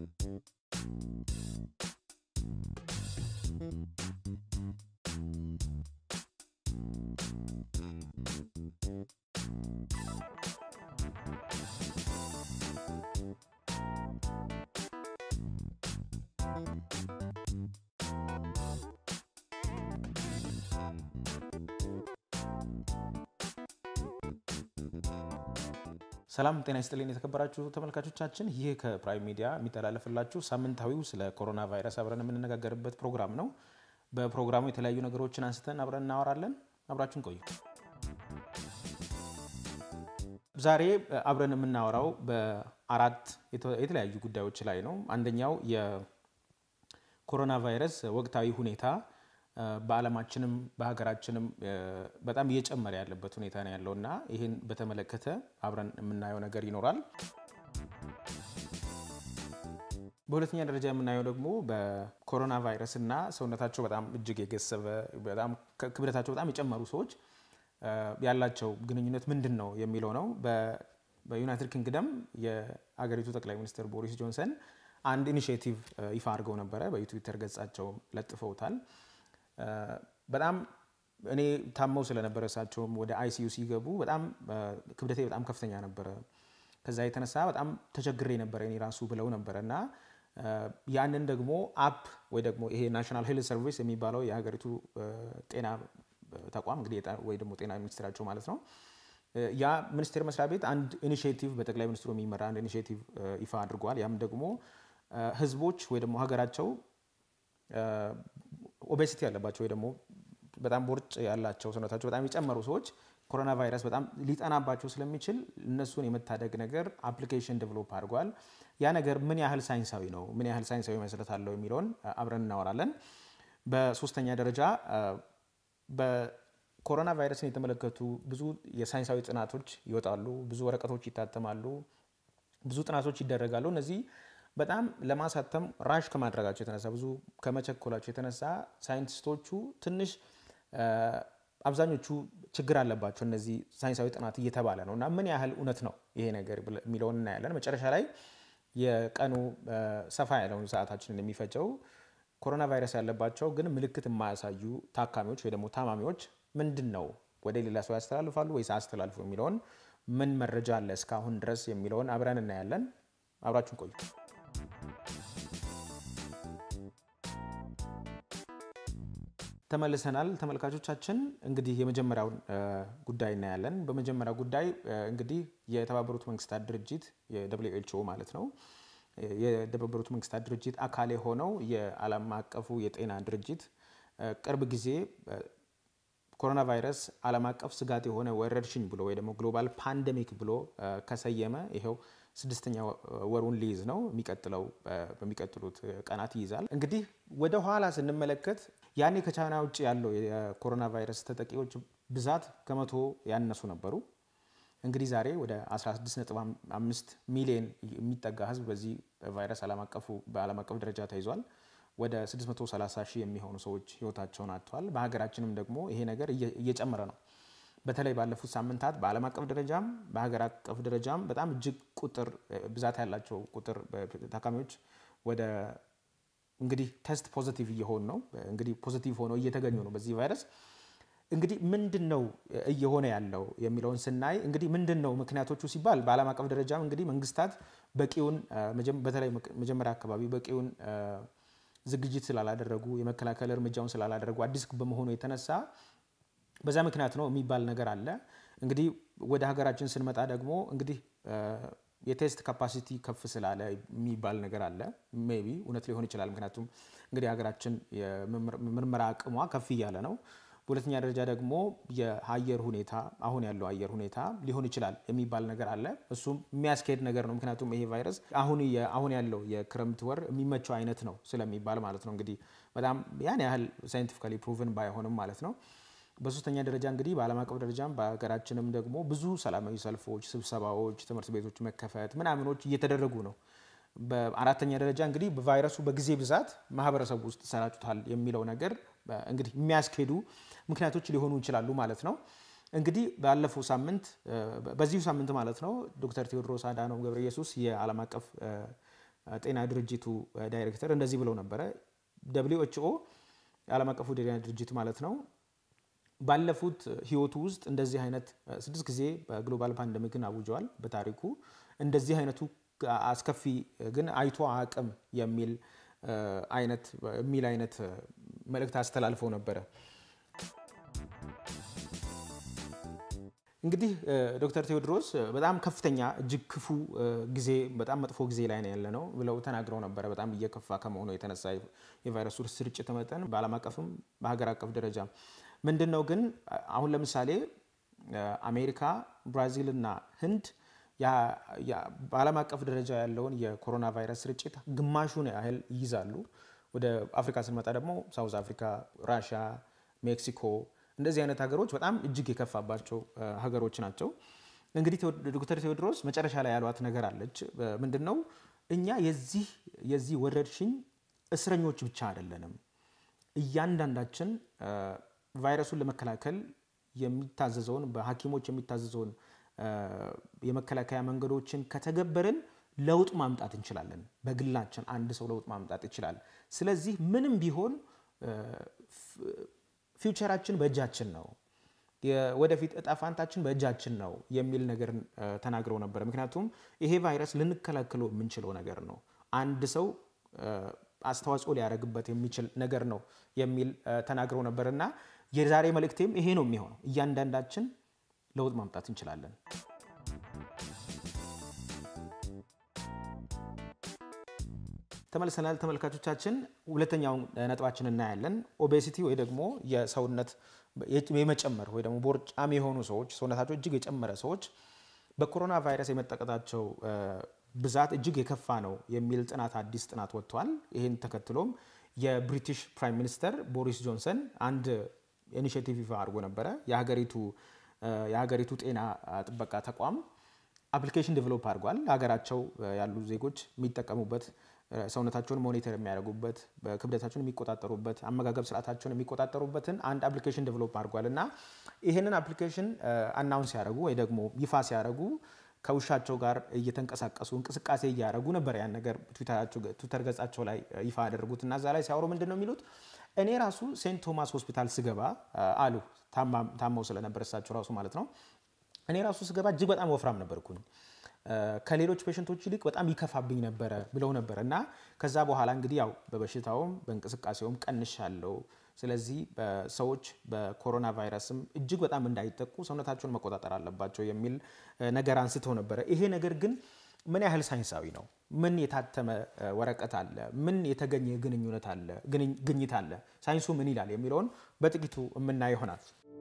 ሰላም ጤና ይስጥልኝ የተከበራችሁ ተመልካቾቻችን፣ ይህ ከፕራይም ሚዲያ የሚተላለፍላችሁ ሳምንታዊው ስለ ኮሮና ቫይረስ አብረን የምንነጋገርበት ፕሮግራም ነው። በፕሮግራሙ የተለያዩ ነገሮችን አንስተን አብረን እናወራለን። አብራችን ቆዩ። ዛሬ አብረን የምናወራው በአራት የተለያዩ ጉዳዮች ላይ ነው። አንደኛው የኮሮና ቫይረስ ወቅታዊ ሁኔታ በዓለማችንም በሀገራችንም በጣም እየጨመረ ያለበት ሁኔታ ነው ያለው እና ይህን በተመለከተ አብረን የምናየው ነገር ይኖራል። በሁለተኛ ደረጃ የምናየው ደግሞ በኮሮና ቫይረስ እና ሰውነታቸው በጣም እጅግ የገሰበ በጣም ክብደታቸው በጣም የጨመሩ ሰዎች ያላቸው ግንኙነት ምንድን ነው የሚለው ነው። በዩናይትድ ኪንግደም የአገሪቱ ጠቅላይ ሚኒስትር ቦሪስ ጆንሰን አንድ ኢኒሽቲቭ ይፋ አድርገው ነበረ። በትዊተር ገጻቸው ለጥፈውታል። በጣም እኔ ታመው ስለነበረ እሳቸውም ወደ አይሲዩ ሲገቡ በጣም ክብደቴ በጣም ከፍተኛ ነበረ። ከዛ የተነሳ በጣም ተቸግሬ ነበረ እኔ ራሱ ብለው ነበረ እና ያንን ደግሞ አፕ ወይ ደግሞ ይሄ ናሽናል ሄልት ሰርቪስ የሚባለው የሀገሪቱ ጤና ተቋም እንግዲህ ወይ ደግሞ ጤና ሚኒስቴራቸው ማለት ነው። ያ ሚኒስቴር መስሪያ ቤት አንድ ኢኒሽቲቭ በጠቅላይ ሚኒስትሩ የሚመራ አንድ ኢኒሽቲቭ ይፋ አድርጓል። ያም ደግሞ ህዝቦች ወይ ደግሞ ሀገራቸው ኦቤሲቲ ያለባቸው ወይ ደግሞ በጣም ቦርጭ ያላቸው ሰውነታቸው በጣም የጨመሩ ሰዎች ኮሮና ቫይረስ በጣም ሊጠናባቸው ስለሚችል እነሱን የመታደግ ነገር አፕሊኬሽን ዴቨሎፕ አድርጓል። ያ ነገር ምን ያህል ሳይንሳዊ ነው፣ ምን ያህል ሳይንሳዊ መሰረት አለው የሚለውን አብረን እናወራለን። በሶስተኛ ደረጃ በኮሮና ቫይረስን የተመለከቱ ብዙ የሳይንሳዊ ጥናቶች ይወጣሉ፣ ብዙ ወረቀቶች ይታተማሉ፣ ብዙ ጥናቶች ይደረጋሉ። እነዚህ በጣም ለማሳተም ራሽ ከማድረጋቸው የተነሳ ብዙ ከመቸኮላቸው የተነሳ ሳይንቲስቶቹ ትንሽ አብዛኞቹ ችግር አለባቸው እነዚህ ሳይንሳዊ ጥናት እየተባለ ነው እና ምን ያህል እውነት ነው ይሄ ነገር የሚለውን እናያለን። መጨረሻ ላይ የቀኑ ሰፋ ያለውን ሰዓታችንን የሚፈጀው ኮሮና ቫይረስ ያለባቸው ግን ምልክት የማያሳዩ ታካሚዎች ወይ ደግሞ ታማሚዎች ምንድን ነው ወደ ሌላ ሰው ያስተላልፋሉ ወይስ አያስተላልፉ የሚለውን ምን መረጃ አለ እስካሁን ድረስ የሚለውን አብረን እናያለን። አብራችሁን ቆዩ። ተመልሰናል ተመልካቾቻችን። እንግዲህ የመጀመሪያውን ጉዳይ እናያለን። በመጀመሪያው ጉዳይ እንግዲህ የተባበሩት መንግስታት ድርጅት የደብሊው ኤች ኦ ማለት ነው የተባበሩት መንግስታት ድርጅት አካል የሆነው የዓለም አቀፉ የጤና ድርጅት ቅርብ ጊዜ ኮሮና ቫይረስ ዓለም አቀፍ ስጋት የሆነ ወረርሽኝ ብሎ ወይ ደግሞ ግሎባል ፓንደሚክ ብሎ ከሰየመ ይኸው ስድስተኛ ወሩን ሊይዝ ነው። የሚቀጥለው በሚቀጥሉት ቀናት ይይዛል። እንግዲህ ወደ ኋላ ስንመለከት ያኔ ከቻይና ውጭ ያለው የኮሮና ቫይረስ ተጠቂዎች ብዛት ከመቶ ያነሱ ነበሩ። እንግዲህ ዛሬ ወደ 16.5 ሚሊዮን የሚጠጋ ህዝብ በዚህ ቫይረስ በዓለም አቀፍ ደረጃ ተይዟል። ወደ 630 ሺህ የሚሆኑ ሰዎች ህይወታቸውን አጥተዋል። በሀገራችንም ደግሞ ይሄ ነገር እየጨመረ ነው። በተለይ ባለፉት ሳምንታት በዓለም አቀፍ ደረጃም በሀገር አቀፍ ደረጃም በጣም እጅግ ቁጥር ብዛት ያላቸው ቁጥር ታካሚዎች ወደ እንግዲህ ቴስት ፖዚቲቭ እየሆኑ ነው። እንግዲህ ፖዚቲቭ ሆነው እየተገኙ ነው በዚህ ቫይረስ። እንግዲህ ምንድን ነው እየሆነ ያለው የሚለውን ስናይ እንግዲህ ምንድን ነው ምክንያቶቹ ሲባል በዓለም አቀፍ ደረጃም እንግዲህ መንግስታት በቂውን በተለይ መጀመሪያ አካባቢ በቂውን ዝግጅት ስላላደረጉ የመከላከል እርምጃውን ስላላደረጉ አዲስ በመሆኑ የተነሳ በዛ ምክንያት ነው የሚባል ነገር አለ። እንግዲህ ወደ ሀገራችን ስንመጣ ደግሞ እንግዲህ የቴስት ካፓሲቲ ከፍ ስላለ የሚባል ነገር አለ። ሜይ ቢ እውነት ሊሆን ይችላል። ምክንያቱም እንግዲህ ሀገራችን የምርመራ አቅሟ ከፍ እያለ ነው። በሁለተኛ ደረጃ ደግሞ የአየር ሁኔታ አሁን ያለው አየር ሁኔታ ሊሆን ይችላል የሚባል ነገር አለ። እሱም የሚያስኬድ ነገር ነው። ምክንያቱም ይሄ ቫይረስ አሁን አሁን ያለው የክረምት ወር የሚመቸው አይነት ነው ስለሚባል ማለት ነው። እንግዲህ በጣም ያን ያህል ሳይንቲፊካሊ ፕሩቭን ባይሆንም ማለት ነው። በሶስተኛ ደረጃ እንግዲህ በዓለም አቀፍ ደረጃም በሀገራችንም ደግሞ ብዙ ሰላማዊ ሰልፎች፣ ስብሰባዎች፣ ትምህርት ቤቶች መከፈት ምናምኖች እየተደረጉ ነው። በአራተኛ ደረጃ እንግዲህ በቫይረሱ በጊዜ ብዛት ማህበረሰቡ ውስጥ ተሰራጭቷል የሚለው ነገር እንግዲህ የሚያስኬዱ ምክንያቶች ሊሆኑ ይችላሉ ማለት ነው። እንግዲህ ባለፈው ሳምንት በዚሁ ሳምንት ማለት ነው ዶክተር ቴዎድሮስ አዳኖም ገብረ ኢየሱስ የዓለም አቀፍ ጤና ድርጅቱ ዳይሬክተር እንደዚህ ብለው ነበረ። ደብሊው ኤች ኦ የዓለም አቀፉ ጤና ድርጅት ማለት ነው ባለፉት ህይወቱ ውስጥ እንደዚህ አይነት ስድስት ጊዜ በግሎባል ፓንደሚክን አውጀዋል በታሪኩ እንደዚህ አይነቱ አስከፊ ግን አይቶ አቅም የሚል አይነት የሚል አይነት መልእክት አስተላልፈው ነበረ። እንግዲህ ዶክተር ቴዎድሮስ በጣም ከፍተኛ እጅግ ክፉ ጊዜ በጣም መጥፎ ጊዜ ላይ ነው ያለ ነው ብለው ተናግረው ነበረ። በጣም እየከፋ ከመሆኑ የተነሳ የቫይረሱ ስርጭት መጠን በዓለም አቀፍም በሀገር አቀፍ ደረጃ ምንድን ነው ግን አሁን ለምሳሌ አሜሪካ፣ ብራዚል እና ህንድ በዓለም አቀፍ ደረጃ ያለውን የኮሮና ቫይረስ ስርጭት ግማሹን ያህል ይይዛሉ። ወደ አፍሪካ ስንመጣ ደግሞ ሳውዝ አፍሪካ፣ ራሽያ፣ ሜክሲኮ እንደዚህ አይነት ሀገሮች በጣም እጅግ የከፋባቸው ሀገሮች ናቸው። እንግዲህ ዶክተር ቴዎድሮስ መጨረሻ ላይ ያሏት ነገር አለች። ምንድን ነው እኛ የዚህ የዚህ ወረርሽኝ እስረኞች ብቻ አይደለንም። እያንዳንዳችን ቫይረሱን ለመከላከል የሚታዘዘውን በሐኪሞች የሚታዘዘውን የመከላከያ መንገዶችን ከተገበርን ለውጥ ማምጣት እንችላለን። በግላችን አንድ ሰው ለውጥ ማምጣት ይችላል። ስለዚህ ምንም ቢሆን ፊውቸራችን በእጃችን ነው፣ ወደፊት እጣ ፋንታችን በእጃችን ነው የሚል ነገር ተናግረው ነበረ። ምክንያቱም ይሄ ቫይረስ ልንከላከለው የምንችለው ነገር ነው፣ አንድ ሰው አስተዋጽኦ ሊያደርግበት የሚችል ነገር ነው የሚል ተናግረው ነበር እና የዛሬ መልእክቴም ይሄ ነው የሚሆነው። እያንዳንዳችን ለውጥ ማምጣት እንችላለን። ተመልሰናል ተመልካቾቻችን። ሁለተኛውን ነጥባችን እናያለን። ኦቤሲቲ ወይ ደግሞ የሰውነት የመጨመር ወይ ደግሞ ቦርጫም የሆኑ ሰዎች ሰውነታቸው እጅግ የጨመረ ሰዎች በኮሮና ቫይረስ የመጠቀጣቸው ብዛት እጅግ የከፋ ነው የሚል ጥናት አዲስ ጥናት ወጥቷል። ይህን ተከትሎም የብሪቲሽ ፕራይም ሚኒስተር ቦሪስ ጆንሰን አንድ ኢኒሽቲቭ ይፋ አድርጎ ነበረ። የሀገሪቱ የሀገሪቱ ጤና ጥበቃ ተቋም አፕሊኬሽን ዴቨሎፕ አድርጓል። ሀገራቸው ያሉ ዜጎች የሚጠቀሙበት ሰውነታቸውን ሞኒተር የሚያደርጉበት ክብደታቸውን የሚቆጣጠሩበት አመጋገብ ስርዓታቸውን የሚቆጣጠሩበትን አንድ አፕሊኬሽን ዴቨሎፕ አድርጓል እና ይህንን አፕሊኬሽን አናውንስ ሲያደርጉ ወይ ደግሞ ይፋ ሲያደርጉ ከውሻቸው ጋር እየተንቀሳቀሱ እንቅስቃሴ እያደረጉ ነበር። ያን ነገር ትዊተር ገጻቸው ላይ ይፋ ያደረጉት እና እዛ ላይ ሲያወሩ ምንድን ነው የሚሉት እኔ ራሱ ሴንት ቶማስ ሆስፒታል ስገባ አሉ ታመው ስለነበር እሳቸው ራሱ ማለት ነው። እኔ ራሱ ስገባ እጅግ በጣም ወፍራም ነበርኩኝ ከሌሎች ፔሽንቶች ይልቅ በጣም ይከፋብኝ ነበረ ብለው ነበር እና ከዛ በኋላ እንግዲህ ያው በበሽታውም በእንቅስቃሴውም ቀንሻለሁ። ስለዚህ ሰዎች በኮሮና ቫይረስም እጅግ በጣም እንዳይጠቁ ሰውነታቸውን መቆጣጠር አለባቸው የሚል ነገር አንስተው ነበረ። ይሄ ነገር ግን ምን ያህል ሳይንሳዊ ነው? ምን የታተመ ወረቀት አለ? ምን የተገኘ ግንኙነት አለ ግኝት አለ? ሳይንሱ ምን ይላል የሚለውን በጥቂቱ የምናየው ይሆናል።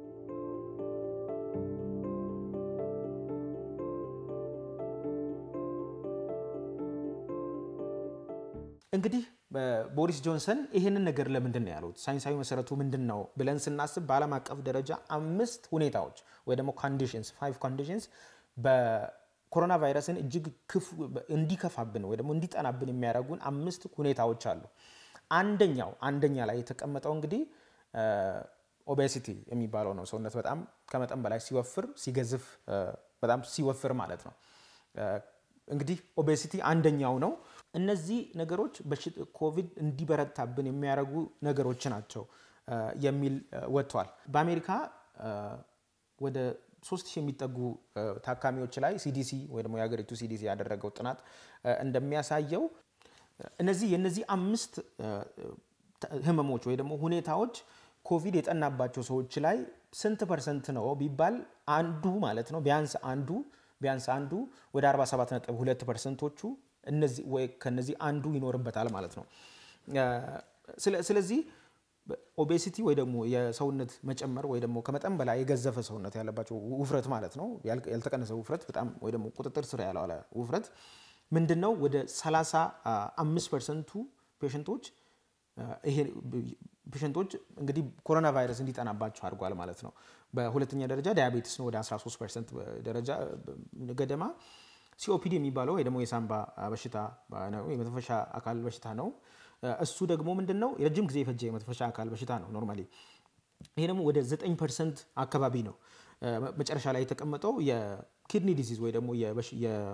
እንግዲህ ቦሪስ ጆንሰን ይህንን ነገር ለምንድን ነው ያሉት? ሳይንሳዊ መሰረቱ ምንድን ነው ብለን ስናስብ በዓለም አቀፍ ደረጃ አምስት ሁኔታዎች ወይ ደግሞ ኮንዲሽንስ ፋይቭ ኮንዲሽንስ በኮሮና ቫይረስን እጅግ እንዲከፋብን ወይ ደግሞ እንዲጠናብን የሚያደርጉን አምስት ሁኔታዎች አሉ። አንደኛው አንደኛ ላይ የተቀመጠው እንግዲህ ኦቤሲቲ የሚባለው ነው። ሰውነት በጣም ከመጠን በላይ ሲወፍር ሲገዝፍ፣ በጣም ሲወፍር ማለት ነው። እንግዲህ ኦቤሲቲ አንደኛው ነው። እነዚህ ነገሮች ኮቪድ እንዲበረታብን የሚያደርጉ ነገሮች ናቸው የሚል ወጥቷል። በአሜሪካ ወደ ሶስት ሺህ የሚጠጉ ታካሚዎች ላይ ሲዲሲ ወይ ደግሞ የሀገሪቱ ሲዲሲ ያደረገው ጥናት እንደሚያሳየው እነዚህ የነዚህ አምስት ህመሞች ወይ ደግሞ ሁኔታዎች ኮቪድ የጠናባቸው ሰዎች ላይ ስንት ፐርሰንት ነው ቢባል አንዱ ማለት ነው ቢያንስ አንዱ ቢያንስ አንዱ ወደ 47.2 ፐርሰንቶቹ ከነዚህ አንዱ ይኖርበታል ማለት ነው። ስለዚህ ኦቤሲቲ ወይ ደግሞ የሰውነት መጨመር ወይ ደግሞ ከመጠን በላይ የገዘፈ ሰውነት ያለባቸው ውፍረት ማለት ነው ያልተቀነሰ ውፍረት በጣም ወይ ደግሞ ቁጥጥር ስር ያልዋለ ውፍረት ምንድን ነው ወደ 35 ፐርሰንቱ ፔሽንቶች ይሄ ፔሽንቶች እንግዲህ ኮሮና ቫይረስ እንዲጠናባቸው አድርጓል ማለት ነው። በሁለተኛ ደረጃ ዳያቤቲስ ነው ወደ 13 ፐርሰንት ደረጃ ገደማ። ሲኦፒዲ የሚባለው ወይ ደግሞ የሳምባ በሽታ ነው፣ የመተንፈሻ አካል በሽታ ነው። እሱ ደግሞ ምንድን ነው የረጅም ጊዜ የፈጀ የመተንፈሻ አካል በሽታ ነው ኖርማሊ። ይሄ ደግሞ ወደ 9 ፐርሰንት አካባቢ ነው። መጨረሻ ላይ የተቀመጠው የኪድኒ ዲዚዝ ወይ ደግሞ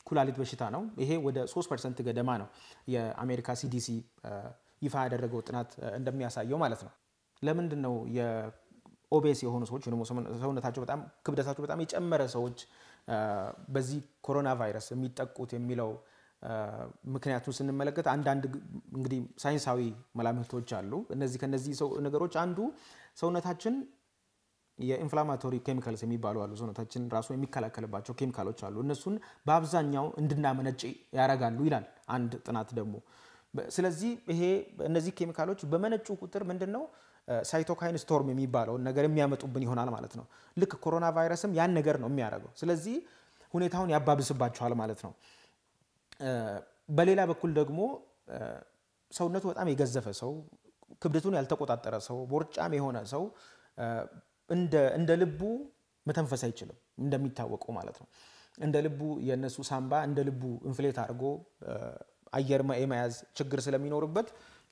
ኩላሊት በሽታ ነው። ይሄ ወደ 3 ፐርሰንት ገደማ ነው የአሜሪካ ሲዲሲ ይፋ ያደረገው ጥናት እንደሚያሳየው ማለት ነው። ለምንድን ነው የኦቤስ የሆኑ ሰዎች ወይ ደግሞ ሰውነታቸው በጣም ክብደታቸው በጣም የጨመረ ሰዎች በዚህ ኮሮና ቫይረስ የሚጠቁት የሚለው ምክንያቱን ስንመለከት አንዳንድ እንግዲህ ሳይንሳዊ መላምቶች አሉ። እነዚህ ከነዚህ ነገሮች አንዱ ሰውነታችን የኢንፍላማቶሪ ኬሚካልስ የሚባሉ አሉ። ሰውነታችን ራሱ የሚከላከልባቸው ኬሚካሎች አሉ። እነሱን በአብዛኛው እንድናመነጭ ያደርጋሉ ይላል አንድ ጥናት ደግሞ። ስለዚህ ይሄ እነዚህ ኬሚካሎች በመነጩ ቁጥር ምንድን ነው ሳይቶካይን ስቶርም የሚባለውን ነገር የሚያመጡብን ይሆናል ማለት ነው። ልክ ኮሮና ቫይረስም ያን ነገር ነው የሚያደርገው። ስለዚህ ሁኔታውን ያባብስባቸዋል ማለት ነው። በሌላ በኩል ደግሞ ሰውነቱ በጣም የገዘፈ ሰው፣ ክብደቱን ያልተቆጣጠረ ሰው፣ ቦርጫም የሆነ ሰው እንደ ልቡ መተንፈስ አይችልም፣ እንደሚታወቀው ማለት ነው። እንደ ልቡ የእነሱ ሳምባ እንደ ልቡ ኢንፍሌት አድርጎ አየር የመያዝ ችግር ስለሚኖርበት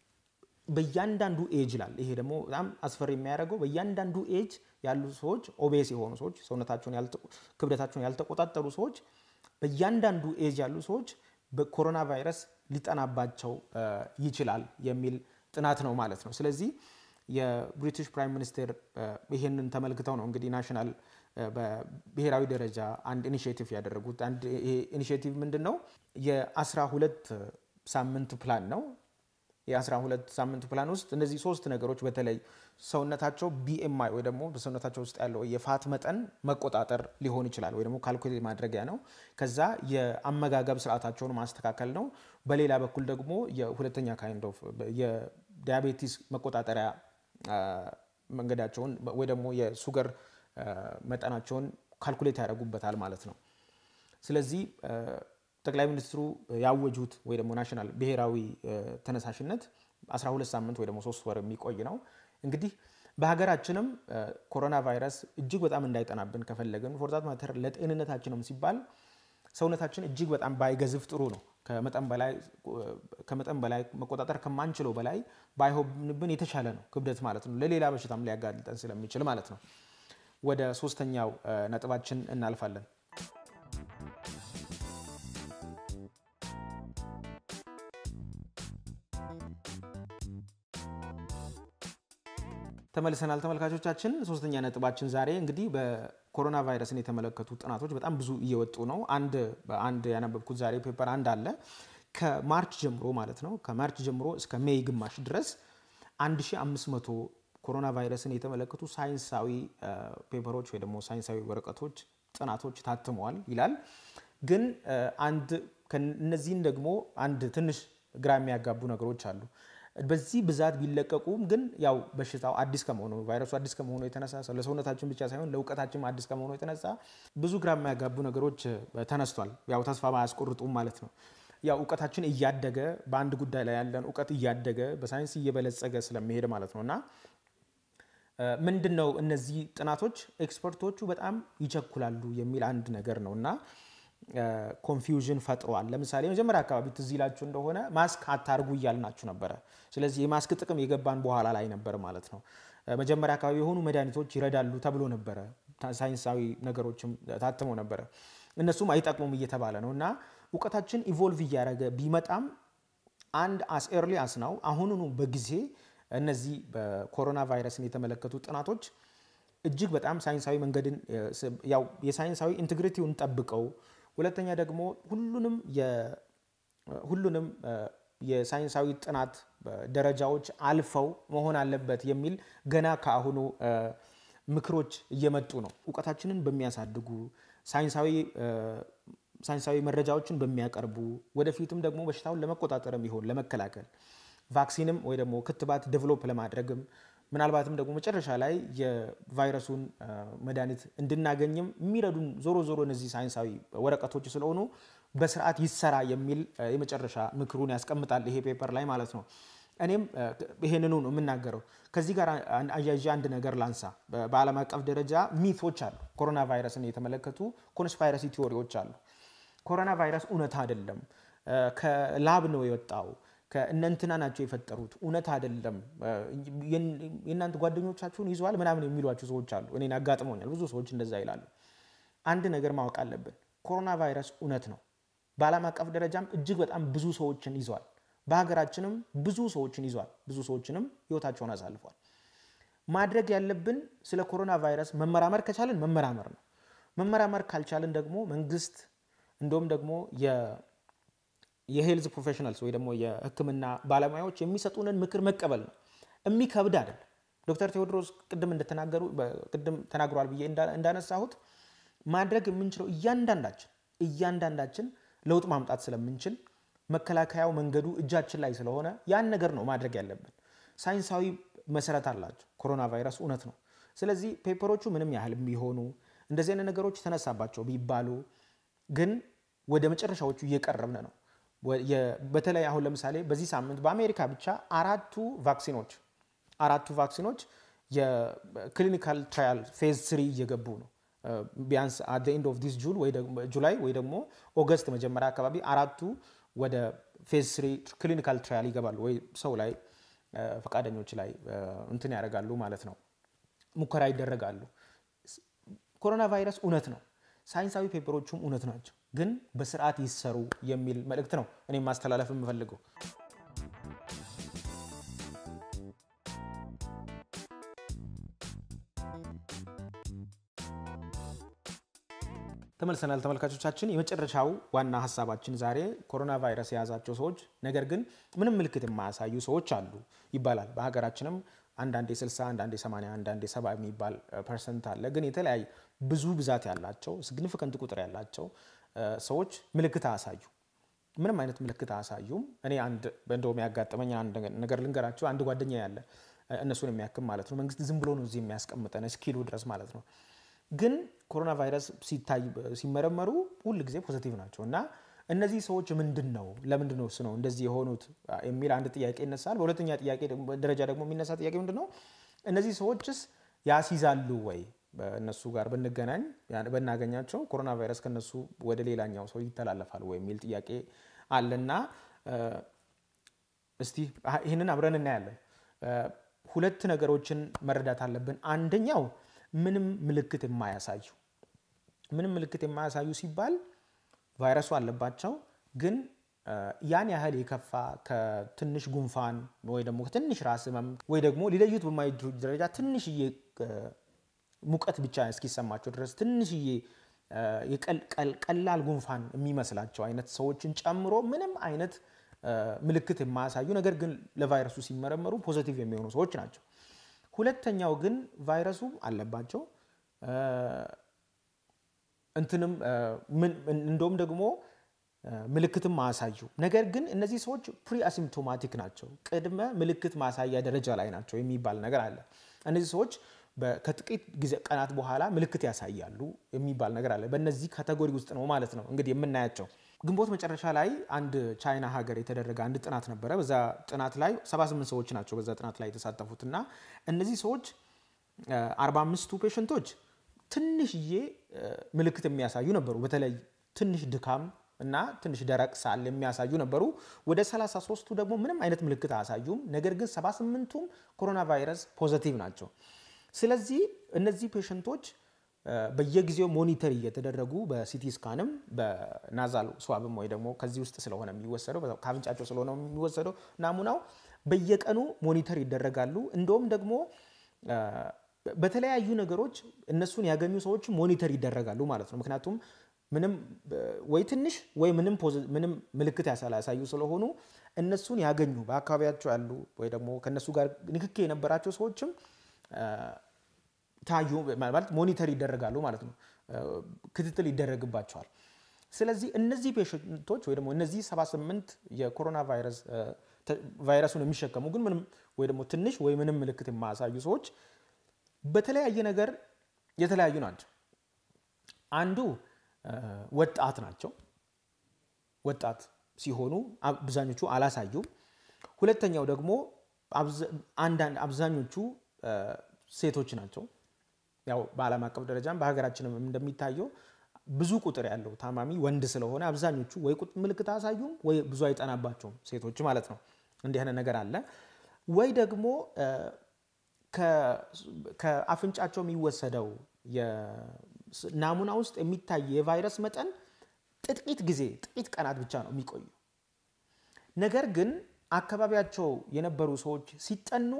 በእያንዳንዱ ኤጅ ላል ይሄ ደግሞ በጣም አስፈሪ የሚያደርገው በእያንዳንዱ ኤጅ ያሉ ሰዎች ኦቤስ የሆኑ ሰዎች ሰውነታቸውን ክብደታቸውን ያልተቆጣጠሩ ሰዎች በእያንዳንዱ ኤጅ ያሉ ሰዎች በኮሮና ቫይረስ ሊጠናባቸው ይችላል የሚል ጥናት ነው ማለት ነው። ስለዚህ የብሪቲሽ ፕራይም ሚኒስቴር ይሄንን ተመልክተው ነው እንግዲህ ናሽናል በብሔራዊ ደረጃ አንድ ኢኒሽቲቭ ያደረጉት። አንድ ይሄ ኢኒሽቲቭ ምንድን ነው? የአስራ ሁለት ሳምንት ፕላን ነው። የአስራ ሁለት ሳምንት ፕላን ውስጥ እነዚህ ሶስት ነገሮች በተለይ ሰውነታቸው ቢኤምአይ ወይ ደግሞ በሰውነታቸው ውስጥ ያለው የፋት መጠን መቆጣጠር ሊሆን ይችላል ወይ ደግሞ ካልኩሌት ማድረጊያ ነው። ከዛ የአመጋገብ ስርዓታቸውን ማስተካከል ነው። በሌላ በኩል ደግሞ የሁለተኛ ካይንድ ኦፍ የዲያቤቲስ መቆጣጠሪያ መንገዳቸውን ወይ ደግሞ የሱገር መጠናቸውን ካልኩሌት ያደርጉበታል ማለት ነው። ስለዚህ ጠቅላይ ሚኒስትሩ ያወጁት ወይ ደግሞ ናሽናል ብሔራዊ ተነሳሽነት 12 ሳምንት ወይ ደግሞ ሶስት ወር የሚቆይ ነው። እንግዲህ በሀገራችንም ኮሮና ቫይረስ እጅግ በጣም እንዳይጠናብን ከፈለግን ፎርዛት ማተር ለጤንነታችንም ሲባል ሰውነታችን እጅግ በጣም ባይገዝፍ ጥሩ ነው። ከመጠን በላይ መቆጣጠር ከማንችለው በላይ ባይሆንብን የተሻለ ነው ክብደት ማለት ነው። ለሌላ በሽታም ሊያጋልጠን ስለሚችል ማለት ነው። ወደ ሶስተኛው ነጥባችን እናልፋለን። ተመልሰናል ተመልካቾቻችን። ሶስተኛ ነጥባችን ዛሬ እንግዲህ በኮሮና ቫይረስን የተመለከቱ ጥናቶች በጣም ብዙ እየወጡ ነው። አንድ በአንድ ያነበብኩት ዛሬ ፔፐር አንድ አለ ከማርች ጀምሮ ማለት ነው ከማርች ጀምሮ እስከ ሜይ ግማሽ ድረስ 1500 ኮሮና ቫይረስን የተመለከቱ ሳይንሳዊ ፔፐሮች ወይ ደግሞ ሳይንሳዊ ወረቀቶች ጥናቶች ታትመዋል ይላል። ግን አንድ እነዚህን ደግሞ አንድ ትንሽ ግራ የሚያጋቡ ነገሮች አሉ። በዚህ ብዛት ቢለቀቁም ግን ያው በሽታው አዲስ ከመሆኑ ቫይረሱ አዲስ ከመሆኑ የተነሳ ለሰውነታችን ብቻ ሳይሆን ለእውቀታችን አዲስ ከመሆኑ የተነሳ ብዙ ግራ የሚያጋቡ ነገሮች ተነስቷል። ያው ተስፋ ባያስቆርጡም ማለት ነው። ያው እውቀታችን እያደገ በአንድ ጉዳይ ላይ ያለን እውቀት እያደገ በሳይንስ እየበለጸገ ስለሚሄድ ማለት ነው እና ምንድን ነው እነዚህ ጥናቶች ኤክስፐርቶቹ በጣም ይቸኩላሉ የሚል አንድ ነገር ነው እና ኮንፊውዥን ፈጥሯል። ለምሳሌ መጀመሪያ አካባቢ ትዝ ይላችሁ እንደሆነ ማስክ አታርጉ እያልናችሁ ነበረ። ስለዚህ የማስክ ጥቅም የገባን በኋላ ላይ ነበር ማለት ነው። መጀመሪያ አካባቢ የሆኑ መድኃኒቶች ይረዳሉ ተብሎ ነበረ። ሳይንሳዊ ነገሮችም ታትመው ነበረ። እነሱም አይጠቅሙም እየተባለ ነው እና እውቀታችን ኢቮልቭ እያደረገ ቢመጣም አንድ አስ ኤርሊ አስ ናው አሁኑኑ በጊዜ እነዚህ በኮሮና ቫይረስን የተመለከቱ ጥናቶች እጅግ በጣም ሳይንሳዊ መንገድን ያው የሳይንሳዊ ኢንቴግሪቲውን ጠብቀው ሁለተኛ ደግሞ ሁሉንም ሁሉንም የሳይንሳዊ ጥናት ደረጃዎች አልፈው መሆን አለበት የሚል ገና ከአሁኑ ምክሮች እየመጡ ነው። እውቀታችንን በሚያሳድጉ ሳይንሳዊ መረጃዎችን በሚያቀርቡ ወደፊትም ደግሞ በሽታውን ለመቆጣጠርም ይሆን ለመከላከል ቫክሲንም ወይ ደግሞ ክትባት ዴቨሎፕ ለማድረግም ምናልባትም ደግሞ መጨረሻ ላይ የቫይረሱን መድኃኒት እንድናገኝም የሚረዱን ዞሮ ዞሮ እነዚህ ሳይንሳዊ ወረቀቶች ስለሆኑ በስርዓት ይሰራ የሚል የመጨረሻ ምክሩን ያስቀምጣል ይሄ ፔፐር ላይ ማለት ነው። እኔም ይሄንኑ ነው የምናገረው። ከዚህ ጋር አያይዤ አንድ ነገር ላንሳ። በዓለም አቀፍ ደረጃ ሚቶች አሉ። ኮሮና ቫይረስን የተመለከቱ ኮንስፓይረሲ ቲዎሪዎች አሉ። ኮሮና ቫይረስ እውነት አይደለም፣ ከላብ ነው የወጣው ከእነንትና ናቸው የፈጠሩት፣ እውነት አይደለም፣ የእናንተ ጓደኞቻችሁን ይዘዋል ምናምን የሚሏቸው ሰዎች አሉ። እኔን አጋጥሞኛል። ብዙ ሰዎች እንደዛ ይላሉ። አንድ ነገር ማወቅ አለብን። ኮሮና ቫይረስ እውነት ነው። በዓለም አቀፍ ደረጃም እጅግ በጣም ብዙ ሰዎችን ይዟል። በሀገራችንም ብዙ ሰዎችን ይዟል። ብዙ ሰዎችንም ህይወታቸውን አሳልፏል። ማድረግ ያለብን ስለ ኮሮና ቫይረስ መመራመር ከቻልን መመራመር ነው። መመራመር ካልቻልን ደግሞ መንግስት እንደውም ደግሞ የሄልዝ ፕሮፌሽናልስ ወይ ደግሞ የሕክምና ባለሙያዎች የሚሰጡንን ምክር መቀበል ነው። የሚከብድ አይደለም። ዶክተር ቴዎድሮስ ቅድም እንደተናገሩ ቅድም ተናግሯል ብዬ እንዳነሳሁት ማድረግ የምንችለው እያንዳንዳችን እያንዳንዳችን ለውጥ ማምጣት ስለምንችል መከላከያው መንገዱ እጃችን ላይ ስለሆነ ያን ነገር ነው ማድረግ ያለብን። ሳይንሳዊ መሰረት አላቸው። ኮሮና ቫይረስ እውነት ነው። ስለዚህ ፔፐሮቹ ምንም ያህል ቢሆኑ እንደዚህ አይነት ነገሮች ተነሳባቸው ቢባሉ ግን ወደ መጨረሻዎቹ እየቀረብን ነው። በተለይ አሁን ለምሳሌ በዚህ ሳምንት በአሜሪካ ብቻ አራቱ ቫክሲኖች አራቱ ቫክሲኖች የክሊኒካል ትራያል ፌዝ ስሪ እየገቡ ነው። ቢያንስ አት ኤንድ ኦፍ ዲስ ጁላይ ወይ ደግሞ ኦገስት መጀመሪያ አካባቢ አራቱ ወደ ፌዝ ስሪ ክሊኒካል ትራያል ይገባሉ ወይ ሰው ላይ ፈቃደኞች ላይ እንትን ያደርጋሉ ማለት ነው፣ ሙከራ ይደረጋሉ። ኮሮና ቫይረስ እውነት ነው። ሳይንሳዊ ፔፐሮቹም እውነት ናቸው፣ ግን በስርዓት ይሰሩ የሚል መልእክት ነው እኔም ማስተላለፍ የምፈልገው። ተመልሰናል ተመልካቾቻችን። የመጨረሻው ዋና ሀሳባችን ዛሬ ኮሮና ቫይረስ የያዛቸው ሰዎች ነገር ግን ምንም ምልክት የማያሳዩ ሰዎች አሉ ይባላል። በሀገራችንም አንዳንዴ 60 አንዳንዴ 80 አንዳንዴ 70 የሚባል ፐርሰንት አለ። ግን የተለያዩ ብዙ ብዛት ያላቸው ሲግኒፊካንት ቁጥር ያላቸው ሰዎች ምልክት አያሳዩ ምንም አይነት ምልክት አያሳዩም። እኔ አንድ እንደውም ያጋጠመኝ አንድ ነገር ልንገራቸው። አንድ ጓደኛ ያለ እነሱን የሚያክም ማለት ነው መንግስት ዝም ብሎ ነው እዚህ የሚያስቀምጠን እስኪሉ ድረስ ማለት ነው ግን ኮሮና ቫይረስ ሲታይ ሲመረመሩ ሁል ጊዜ ፖዚቲቭ ናቸው እና እነዚህ ሰዎች ምንድን ነው ለምንድን ነው ነው እንደዚህ የሆኑት የሚል አንድ ጥያቄ ይነሳል። በሁለተኛ ጥያቄ ደረጃ ደግሞ የሚነሳ ጥያቄ ምንድን ነው እነዚህ ሰዎችስ ያስይዛሉ ወይ በእነሱ ጋር ብንገናኝ ብናገኛቸው ኮሮና ቫይረስ ከነሱ ወደ ሌላኛው ሰው ይተላለፋል ወይ የሚል ጥያቄ አለና እስቲ ይህንን አብረን እናያለን። ሁለት ነገሮችን መረዳት አለብን። አንደኛው ምንም ምልክት የማያሳዩ ምንም ምልክት የማያሳዩ ሲባል ቫይረሱ አለባቸው፣ ግን ያን ያህል የከፋ ከትንሽ ጉንፋን ወይ ደግሞ ከትንሽ ራስ ህመም ወይ ደግሞ ሊለዩት በማይችሉ ደረጃ ትንሽዬ ሙቀት ብቻ እስኪሰማቸው ድረስ ትንሽዬ ቀላል ጉንፋን የሚመስላቸው አይነት ሰዎችን ጨምሮ ምንም አይነት ምልክት የማያሳዩ ነገር ግን ለቫይረሱ ሲመረመሩ ፖዘቲቭ የሚሆኑ ሰዎች ናቸው። ሁለተኛው ግን ቫይረሱ አለባቸው እንትንም እንደውም ደግሞ ምልክትም ማያሳዩ ነገር ግን እነዚህ ሰዎች ፕሪ አሲምፕቶማቲክ ናቸው፣ ቅድመ ምልክት ማሳያ ደረጃ ላይ ናቸው የሚባል ነገር አለ። እነዚህ ሰዎች ከጥቂት ጊዜ ቀናት በኋላ ምልክት ያሳያሉ የሚባል ነገር አለ። በእነዚህ ካቴጎሪ ውስጥ ነው ማለት ነው እንግዲህ የምናያቸው። ግንቦት መጨረሻ ላይ አንድ ቻይና ሀገር የተደረገ አንድ ጥናት ነበረ። በዛ ጥናት ላይ 78 ሰዎች ናቸው በዛ ጥናት ላይ የተሳተፉት እና እነዚህ ሰዎች 45ቱ ፔሸንቶች ትንሽዬ ምልክት የሚያሳዩ ነበሩ። በተለይ ትንሽ ድካም እና ትንሽ ደረቅ ሳል የሚያሳዩ ነበሩ። ወደ 33ቱ ደግሞ ምንም አይነት ምልክት አያሳዩም። ነገር ግን 78ቱም ኮሮና ቫይረስ ፖዘቲቭ ናቸው። ስለዚህ እነዚህ ፔሸንቶች በየጊዜው ሞኒተር እየተደረጉ በሲቲ ስካንም በናዛል ስዋብም ወይ ደግሞ ከዚህ ውስጥ ስለሆነ የሚወሰደው ከአፍንጫቸው ስለሆነ የሚወሰደው ናሙናው በየቀኑ ሞኒተር ይደረጋሉ። እንደውም ደግሞ በተለያዩ ነገሮች እነሱን ያገኙ ሰዎች ሞኒተር ይደረጋሉ ማለት ነው። ምክንያቱም ምንም ወይ ትንሽ ወይ ምንም ምልክት ያሳዩ ስለሆኑ እነሱን ያገኙ በአካባቢያቸው ያሉ ወይ ደግሞ ከእነሱ ጋር ንክኬ የነበራቸው ሰዎችም ታዩ ማለት ሞኒተር ይደረጋሉ ማለት ነው። ክትትል ይደረግባቸዋል። ስለዚህ እነዚህ ፔሽንቶች ወይ ደግሞ እነዚህ 78 የኮሮና ቫይረስ ቫይረሱን የሚሸከሙ ግን ምንም ወይ ደግሞ ትንሽ ወይ ምንም ምልክት የማያሳዩ ሰዎች በተለያየ ነገር የተለያዩ ናቸው። አንዱ ወጣት ናቸው። ወጣት ሲሆኑ አብዛኞቹ አላሳዩም። ሁለተኛው ደግሞ አንዳንድ አብዛኞቹ ሴቶች ናቸው። ያው በዓለም አቀፍ ደረጃም በሀገራችንም እንደሚታየው ብዙ ቁጥር ያለው ታማሚ ወንድ ስለሆነ አብዛኞቹ ወይ ምልክት አያሳዩም ወይ ብዙ አይጠናባቸውም ሴቶች ማለት ነው። እንዲህ አይነት ነገር አለ። ወይ ደግሞ ከአፍንጫቸው የሚወሰደው ናሙና ውስጥ የሚታይ የቫይረስ መጠን ጥቂት ጊዜ ጥቂት ቀናት ብቻ ነው የሚቆዩ። ነገር ግን አካባቢያቸው የነበሩ ሰዎች ሲጠኑ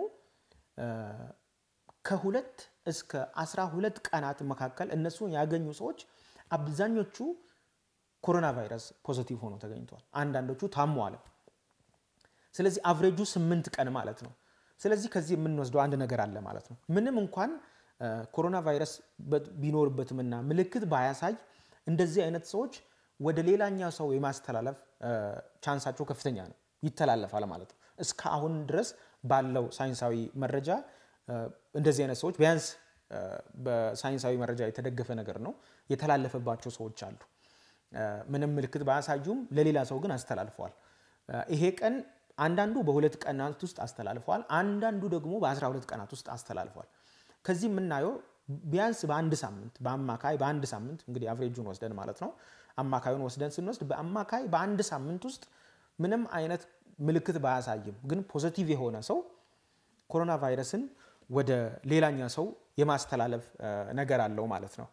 ከሁለት እስከ አስራ ሁለት ቀናት መካከል እነሱን ያገኙ ሰዎች አብዛኞቹ ኮሮና ቫይረስ ፖዚቲቭ ሆኖ ተገኝተዋል። አንዳንዶቹ ታሟል። ስለዚህ አቭሬጁ ስምንት ቀን ማለት ነው። ስለዚህ ከዚህ የምንወስደው አንድ ነገር አለ ማለት ነው። ምንም እንኳን ኮሮና ቫይረስ ቢኖርበትምና ምልክት ባያሳይ እንደዚህ አይነት ሰዎች ወደ ሌላኛ ሰው የማስተላለፍ ቻንሳቸው ከፍተኛ ነው፣ ይተላለፋል ማለት ነው። እስከ አሁን ድረስ ባለው ሳይንሳዊ መረጃ እንደዚህ አይነት ሰዎች ቢያንስ በሳይንሳዊ መረጃ የተደገፈ ነገር ነው የተላለፈባቸው ሰዎች አሉ። ምንም ምልክት ባያሳዩም ለሌላ ሰው ግን አስተላልፈዋል። ይሄ ቀን አንዳንዱ በሁለት ቀናት ውስጥ አስተላልፈዋል፣ አንዳንዱ ደግሞ በ12 ቀናት ውስጥ አስተላልፈዋል። ከዚህ የምናየው ቢያንስ በአንድ ሳምንት በአማካይ በአንድ ሳምንት እንግዲህ አቭሬጁን ወስደን ማለት ነው አማካዩን ወስደን ስንወስድ በአማካይ በአንድ ሳምንት ውስጥ ምንም አይነት ምልክት ባያሳይም ግን ፖዘቲቭ የሆነ ሰው ኮሮና ቫይረስን ወደ ሌላኛ ሰው የማስተላለፍ ነገር አለው ማለት ነው።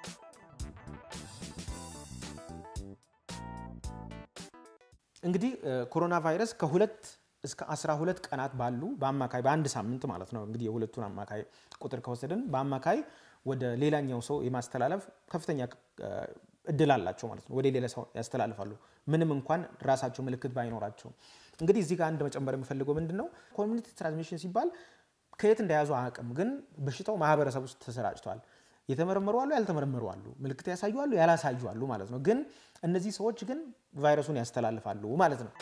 እንግዲህ ኮሮና ቫይረስ ከሁለት እስከ 12 ቀናት ባሉ በአማካይ በአንድ ሳምንት ማለት ነው እንግዲህ የሁለቱን አማካይ ቁጥር ከወሰድን በአማካይ ወደ ሌላኛው ሰው የማስተላለፍ ከፍተኛ እድል አላቸው ማለት ነው። ወደ ሌላ ሰው ያስተላልፋሉ ምንም እንኳን ራሳቸው ምልክት ባይኖራቸው። እንግዲህ እዚህ ጋር አንድ መጨመር የምፈልገው ምንድን ነው ኮሚኒቲ ትራንስሚሽን ሲባል ከየት እንደያዙ አያውቅም፣ ግን በሽታው ማህበረሰብ ውስጥ ተሰራጭቷል። የተመረመሩ አሉ፣ ያልተመረመሩ አሉ፣ ምልክት ያሳዩ አሉ፣ ያላሳዩ አሉ ማለት ነው። ግን እነዚህ ሰዎች ግን ቫይረሱን ያስተላልፋሉ ማለት ነው።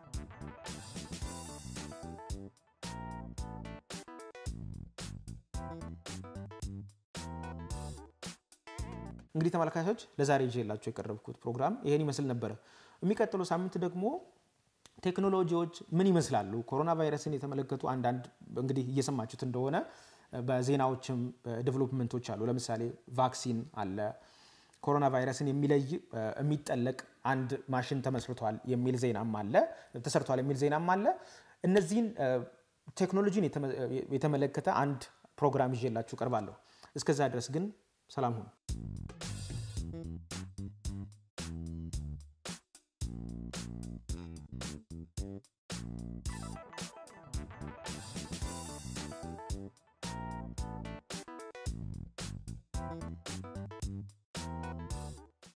እንግዲህ ተመልካቾች ለዛሬ ይዤላችሁ የቀረብኩት ፕሮግራም ይሄን ይመስል ነበረ። የሚቀጥለው ሳምንት ደግሞ ቴክኖሎጂዎች ምን ይመስላሉ፣ ኮሮና ቫይረስን የተመለከቱ አንዳንድ እንግዲህ እየሰማችሁት እንደሆነ በዜናዎችም ዴቨሎፕመንቶች አሉ። ለምሳሌ ቫክሲን አለ። ኮሮና ቫይረስን የሚለይ የሚጠለቅ አንድ ማሽን ተመስርቷል የሚል ዜናም አለ፣ ተሰርቷል የሚል ዜናም አለ። እነዚህን ቴክኖሎጂን የተመለከተ አንድ ፕሮግራም ይዤላችሁ ቀርባለሁ። እስከዛ ድረስ ግን ሰላም ሁኑ።